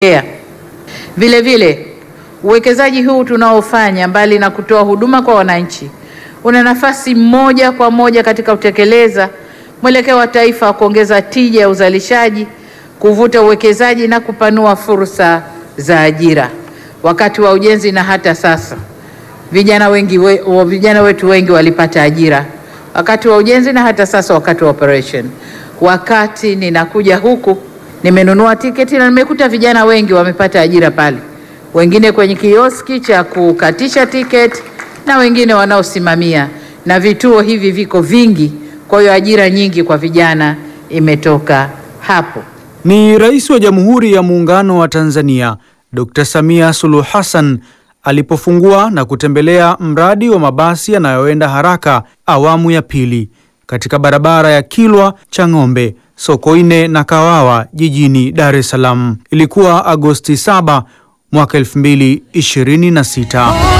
Yeah. Vile vile uwekezaji huu tunaofanya mbali na kutoa huduma kwa wananchi una nafasi moja kwa moja katika kutekeleza mwelekeo wa taifa wa kuongeza tija ya uzalishaji, kuvuta uwekezaji na kupanua fursa za ajira. Wakati wa ujenzi na hata sasa vijana wengi we, wa- vijana wetu wengi walipata ajira wakati wa ujenzi na hata sasa wakati wa operation. Wakati ninakuja huku nimenunua tiketi na nimekuta vijana wengi wamepata ajira pale, wengine kwenye kioski cha kukatisha tiketi na wengine wanaosimamia, na vituo hivi viko vingi. Kwa hiyo ajira nyingi kwa vijana imetoka hapo. Ni Rais wa Jamhuri ya Muungano wa Tanzania Dr. Samia Suluhu Hassan alipofungua na kutembelea mradi wa mabasi yanayoenda haraka awamu ya pili katika barabara ya Kilwa Chang'ombe, Sokoine na Kawawa jijini Dar es Salaam. Ilikuwa Agosti 7 mwaka 2026.